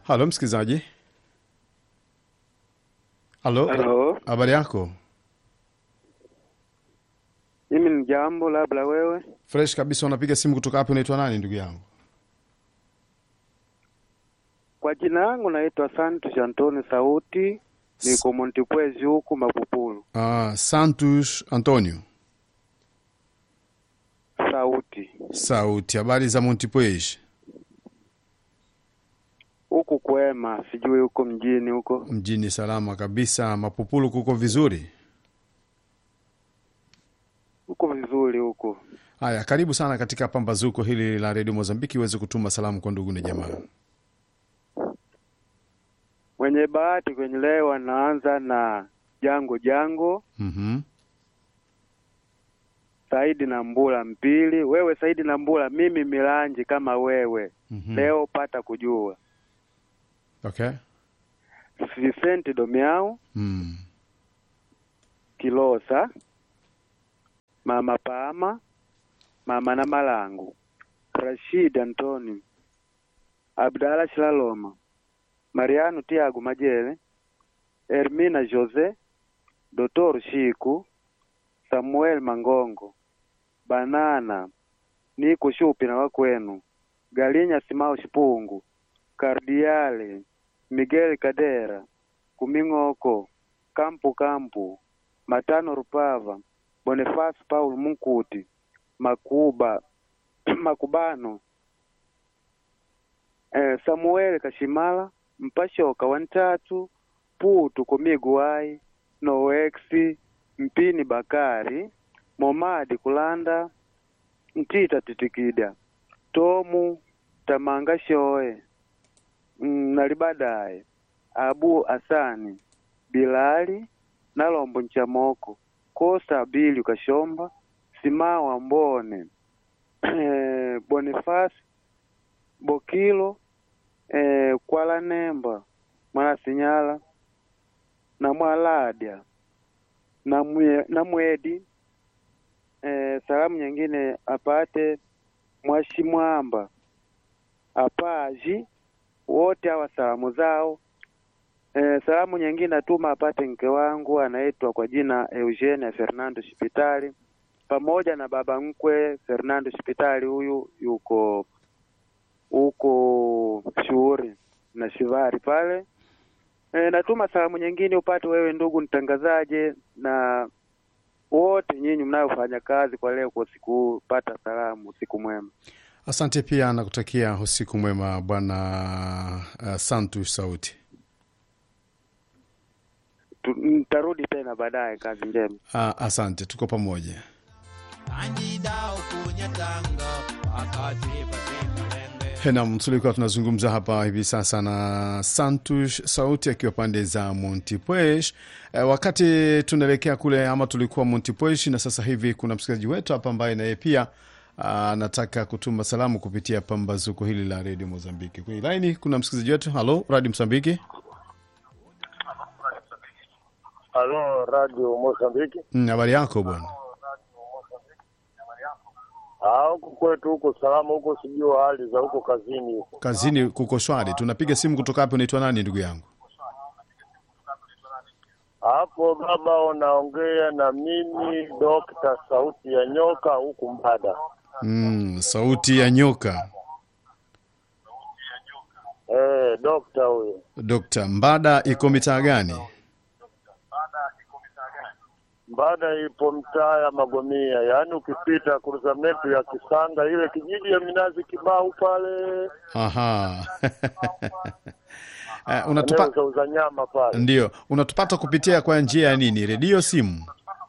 Halo msikilizaji. Halo, Halo, habari yako? mimi ni jambo, labda wewe. Fresh kabisa. Unapiga simu kutoka hapo, unaitwa nani ndugu yangu? Kwa jina yangu naitwa Santos Antoni Sauti, niko Montepuezi huku Mapupulu. Ah, Santos Antonio Sauti Sauti. Habari za Montepuez? huku kwema, sijui huko mjini huko. Mjini salama kabisa. Mapupulu kuko vizuri? Huko vizuri huko. Haya, karibu sana katika pambazuko hili la redio Mozambiki uweze kutuma salamu kwa ndugu na jamaa. Mwenye bahati kwenye leo anaanza na Jango Jango, Mhm. Saidi na Mbula Mpili. Wewe Saidi na Mbula, mimi Milanji kama wewe. Mhm. Leo pata kujua. Okay. Vicente Domiao, Mm. Kilosa, Mama Pama, Mama na Malangu, Rashid Antoni, Abdala Shilaloma, Mariano Tiago Majele, Hermina Jose, Dr. Shiku, Samuel Mangongo, Banana, Niko Shupi na wakwenu, Galinya Simao Shipungu, Kardiale, Miguel Kadera, Kuming'oko, Kampu Kampu, Matano Rupava, Boniface Paul Munkuti, Makuba Makubano, eh, Samuel Kashimala, Mpashoka Wantatu, Putu Komiguai, Noexi, Mpini Bakari, Momadi Kulanda, Ntita Titikida, Tomu Tamanga Shoe, mm, Nalibadaye, Abu Asani, Bilali, Nalombo Nchamoko, Kosta Abili Kashomba, Simawa Mbone, eh, Boniface Bokilo, eh, Kwala Nemba, Mwana Sinyala, na Mwaladya, na mwe, na Mwedi, eh, salamu nyingine apate Mwashimwamba, Apaji, wote hawa salamu zao Eh, salamu nyingine atuma apate mke wangu anaitwa kwa jina Eugenia Fernando Shipitali pamoja na baba mkwe Fernando Shipitali, huyu yuko huko shughuri na shivari pale. Eh, natuma salamu nyingine upate wewe ndugu mtangazaje na wote nyinyi mnayofanya kazi kwa leo kwa siku huu, pata salamu, usiku mwema. Asante pia nakutakia usiku mwema bwana uh, Santos Sauti. Tu- Nitarudi tena baadaye, kazi njema. Ah, asante, tuko pamoja. Anjidao kunyatanga wakati patekalende Nam, tulikuwa tunazungumza hapa hivi sasa na Santos Sauti akiwa pande za Montepuez. E, wakati tunaelekea kule ama tulikuwa Montepuez, na sasa hivi kuna msikilizaji wetu hapa ambaye naye pia anataka kutuma salamu kupitia pambazuko hili la redio Mozambiki. Kwenye laini kuna msikilizaji wetu. Halo, Radio Msambiki. Halo, Radio Mozambiki. Mm, habari yako bwana? Ah, huku kwetu huko salama, huko sijui hali za huko kazini huko. Kazini kuko shwari. Tunapiga simu kutoka hapo. Unaitwa nani ndugu yangu? Hapo baba, unaongea na mimi Dokta Sauti ya Nyoka huku Mbada. Mm, sauti ya nyoka. Eh, dokta huyo. Dokta Mbada iko mitaa gani? Mbada ipo mtaa ya Magomia, yaani ukipita kuruzamentu ya Kisanga, ile kijiji ya minazi kibao pale, Aha. Eh, eneo unatupa za uzanyama pale. ndio unatupata kupitia kwa njia ya nini? Redio, simu?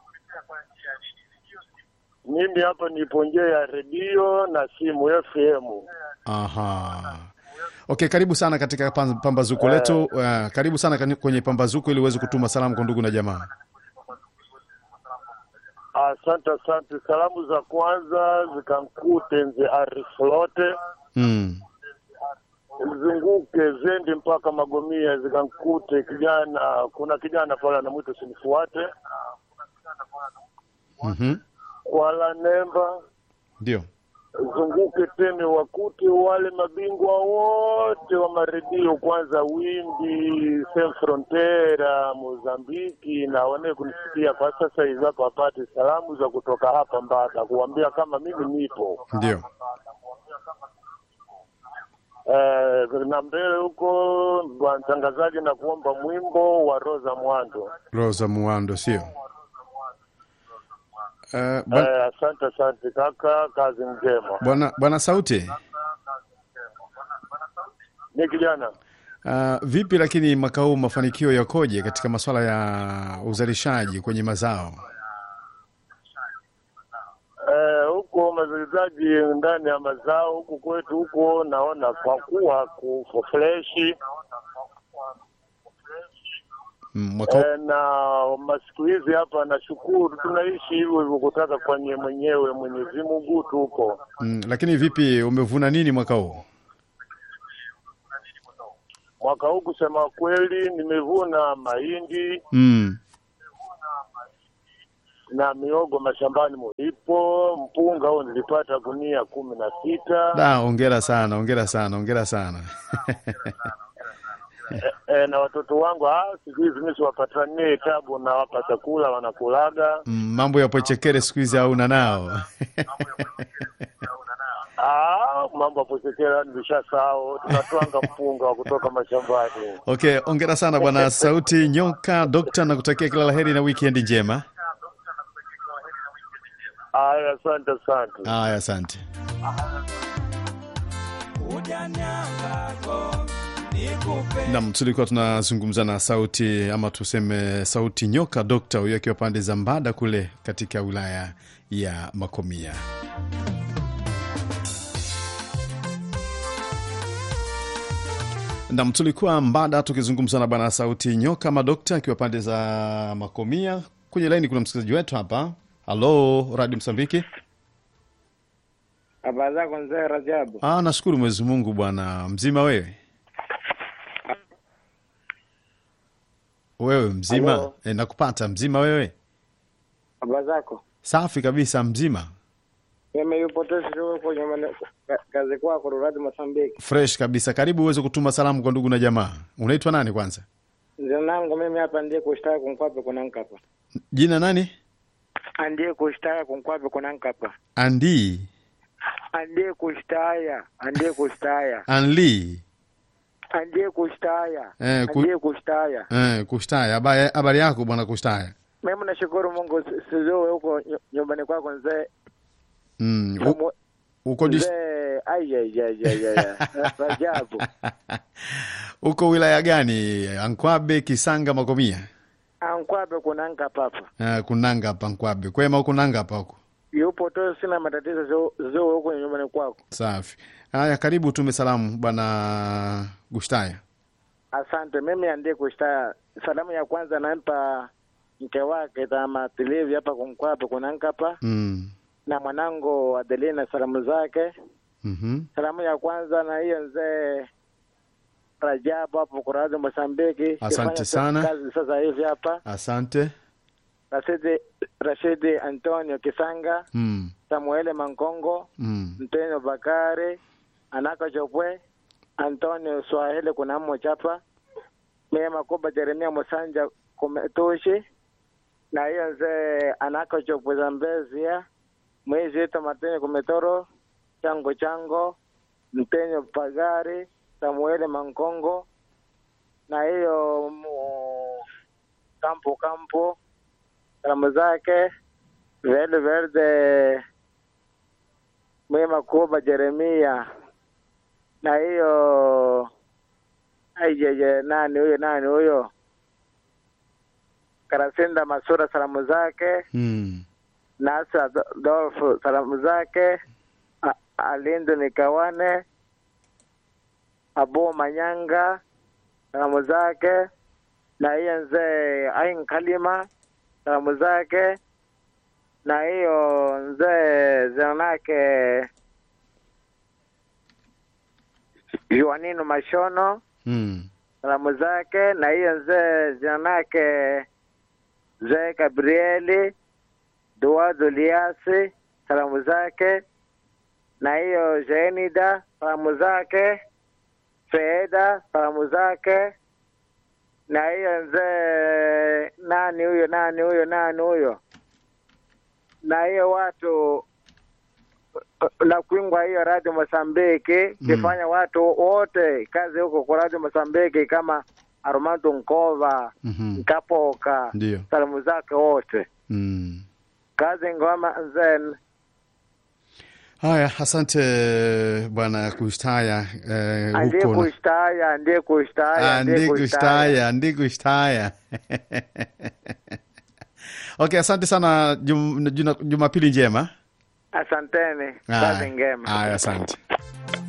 Mimi hapa nipo nje ya redio na simu FM. Aha. Okay, karibu sana katika pam- pambazuko letu. Uh, karibu sana kani- kwenye pambazuko ili uweze kutuma salamu kwa ndugu na jamaa. Asante, asante. Salamu za kwanza zikankute nze ariflote Mm. zunguke zendi mpaka Magomia, zikankute kijana. Kuna kijana pale anamwita sinifuate Mhm. Kwala Nemba Ndio. zunguke tena wakute wale mabingwa wote wa maredio, kwanza Wimbi, Sem Frontera, Mozambiki, na wane kunisikia kwa sasa hivi hapa, wapate salamu za kutoka hapa Mbada, kuambia kama mimi nipo Ndio. eh, na mbele huko. Bwana mtangazaji, na kuomba mwimbo wa Rosa Mwando. Rosa Muwando, sio? Eh, bwana- Eh, asante asante kaka, kazi njema. Bwana bwana Sauti, Ni kijana uh, vipi lakini mwaka huu mafanikio yakoje katika masuala ya uzalishaji kwenye mazao? Eh, huko mazalizaji ndani ya mazao huku kwetu huko, naona kwa kuwa kuko freshi Mm, mwaka huu eh, na masiku hizi hapa, nashukuru tunaishi hivyo hivyo, kutaka kwenye mwenyewe Mwenyezi Mungu tu huko. mm, lakini vipi, umevuna nini mwaka huu? Mwaka huu kusema kweli, nimevuna mahindi Mm. na miogo mashambani mulipo. Mpunga huu nilipata gunia kumi na sita. Da, ongera sana, ongera sana, ongera sana. E, na watoto wangu ah, siku hizi mimi siwapatanie tabu, nawapa chakula wanakulaga. Mm, mambo ya pochekere siku hizi hauna nao. Ah, mambo ya kuchekera nilishasahau, tunatwanga mpunga wa kutoka mashambani. Okay, ongera sana bwana Sauti Nyoka Dokta, na kutakia kila laheri na weekend njema. Aya, asante asante. Haya, asante. Ujanyangako nikupe Nam, tulikuwa tunazungumza na Sauti ama tuseme Sauti Nyoka Dokta, huyo akiwa pande za Mbada kule katika wilaya ya Makomia. Nam, tulikuwa Mbada tukizungumza na bwana Sauti Nyoka Madokta akiwa pande za Makomia. Kwenye laini kuna msikilizaji wetu hapa. Halo, Radio Msambiki. Habari zako mzee Rajabu? Ah, nashukuru Mwenyezi Mungu bwana. Mzima wewe? Wewe mzima? Halo. E, nakupata mzima wewe? Habari zako? Safi kabisa mzima. Mimi yupo tesi huko nyumbani ka- kazi kwako Ruradi Mosambiki. Fresh kabisa. Karibu uweze kutuma salamu kwa ndugu na jamaa. Unaitwa nani kwanza? Jina langu mimi hapa ndiye kushtaka kunkwape kuna nkapa. Jina nani? Ndiye kushtaka kunkwape kuna nkapa. Andi Ndiye kushtaya, ndiye kushtaya. Anli. Ndiye kushtaya. Eh, ku- Ndiye kushtaya. Eh, Kushtaya. Habari habari yako bwana Kushtaya? Mimi nashukuru Mungu si- sizoe huko nyu- nyumbani kwako mzee. Mm. u- Samu- Uko dis- Mzee ai ai ai ai ai. Rajabu. Uko wilaya gani? Ankwabe, Kisanga, Makomia? Ankwape kuna nkapa hapa. Eh, kunanga hapa Nkwabe. Kwema huko nanga hapa huko. Yupo tu sina matatizo zoe huko nyumbani kwako. Safi. Haya, karibu tume salamu bwana Gushtaya. Asante. Mimi andie kushtaya. Salamu ya kwanza nampa mke wake Tama Tilivi hapa kunkwape kuna nkapa Mm. na mwanangu Adelina, salamu zake. Mhm. Salamu ya kwanza na hiyo mzee Rajabu hapo Kurazi Mosambiki, Asante Kifanya sana. kazi sasa hivi hapa. Asante. Rashidi Rashidi Antonio Kisanga, Mm. Samuele Mankongo, Mm. Mtenyo Bakari, Anaka Chopwe, Antonio Swahili kuna mmochapa, Mema Kuba Jeremia Musanja Kumetushi, na hiyo mzee Anaka Chopwe Zambezia, Mwezi Ito Martini Kumetoro, Chango Chango, Mtenyo Pagari, Samuele Mankongo, na hiyo mu- Kampo Kampo, salamu zake Verde Verde Mwema Kuba Jeremia na hiyo aijeje, nani huyo nani huyo Karasinda Masura, salamu zake Mm. Nasa Dolfu, salamu zake A- Alindo Nikawane Abu Manyanga, salamu zake na hiyo mzee Ain Kalima, salamu zake na hiyo mzee zanake Joanino Mashono Mm. salamu zake, na hiyo mzee zanake mzee Gabrieli Duado Liasi salamu zake, na hiyo Jenida salamu zake, Feda salamu zake, na hiyo mzee nani huyo nani huyo nani huyo, na hiyo watu la kuingwa hiyo Radio Mosambiki kifanya watu wote kazi huko kwa Radio Mosambiki kama Armando Nkova Mhm. Nkapoka, Ndio. salamu zake wote, Mm. kazi ngoma zen Haya, asante bwana Kushtaya eh, andie huko na- kushtaya andie kushtaya Ah, ndi kushtaya ndi kushtaya okay asante sana jum, juna- jumapili njema Asanteni, Haya. kazi ngema. Haya, asante